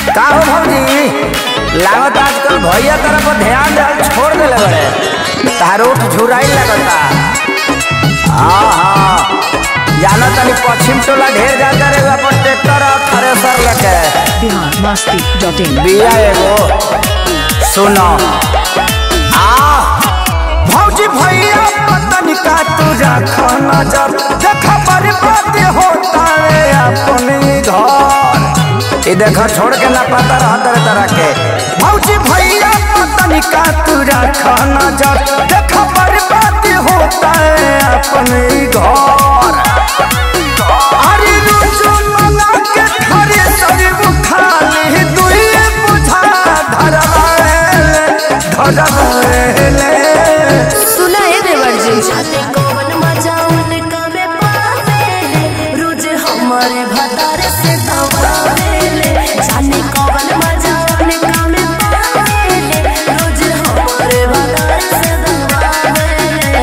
का हो भौजी लागत आजकल भैया तरफ पर ध्यान देल छोड़ देले बड़े तारो झुराई लगता हाँ हाँ जाना तनी पश्चिम टोला ढेर जाता रे अपन ट्रैक्टर और थ्रेसर लेके बिहार मस्ती डॉट इन बिया एगो सुनो आ भौजी भैया पतन का तू रखा नजर देखा बर्बाद होता है अपने घर ये देखा छोड़ के ना पता रहा तरह तरह के भौजी भैया पतन का तू रखा नजर देखा बर्बाद होता है अपने घर अरे रोजो मना के खरे शरीर खाली दुइए बुझा धरवाएले धरवाएले सुना है देवर जी जाने कौन मजा उनका में पावेले रोज हमारे भतार से दबावेले जाने कौन मजा उनका में पावेले रोज हमारे भतार से दबावेले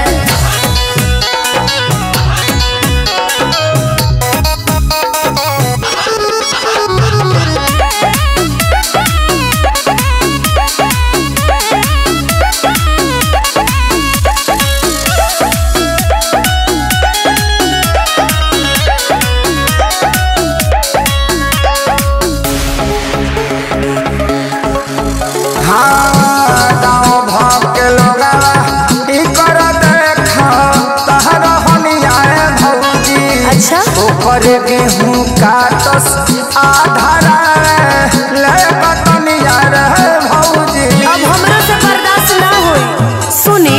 हाँ गाँव भाव के लोगा ई कर देखा तहर हनियाए भौजी अच्छा ऊपर गेहूं काटस आधारा ले बटनिया रे भौजी अब हमरा से बर्दाश्त ना होई सुनी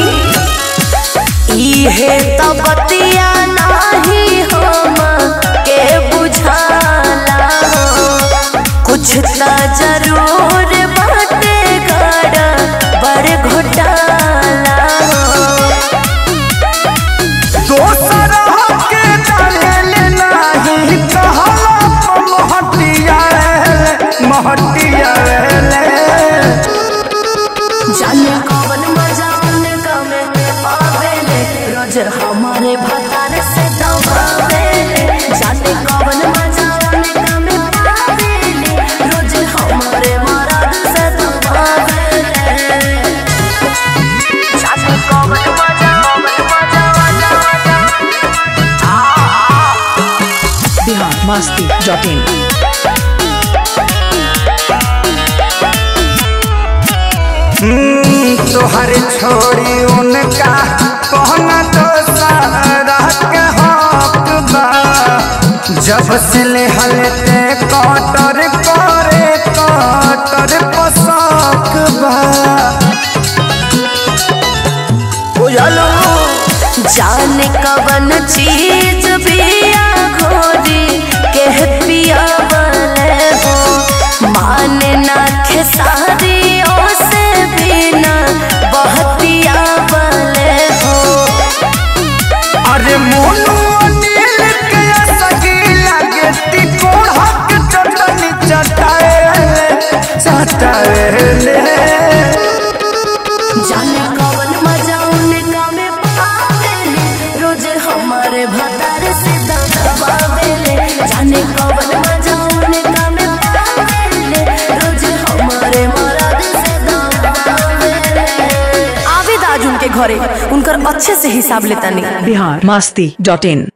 इहे तो बतिया नाही हम के बुझाला कुछ त जरूर बाटे गड़ा बड़ घोटाला दोसर के डाले नाही कहला महटिया रे महटिया रे जाने कौन मजा उनका में पावेले रोज हमारे भतार से दबावेले जाने कौन मजा उनका में पावेले रोज हमारे मराद से दबावेले जाने कौन मजा कौन मजा मजा मजा बिहार मस्ती डॉट इन तोहर छोड़ी उनका कहना तो सारा के हक बा जब से ले हलते कटर करे कटर पसक बा बुझलो जाने कवन चीज पिया घोरी के पिया वाले हो माने ना खेसारी से बिना बहतिया वाले हो अरे मोनू अनिल के सगी लगे तिकोड़क चटनी चटाएले चटाएले जाने कवन मजा उनका में पावेले रोज हमारे भतार से दबावेले जाने कवन मजा उनका में पावेले रोज हमारे मराद से दबावेले आवेद आज उनके घरे उनकर अच्छे से हिसाब लेता नहीं बिहार मस्ती डॉट इन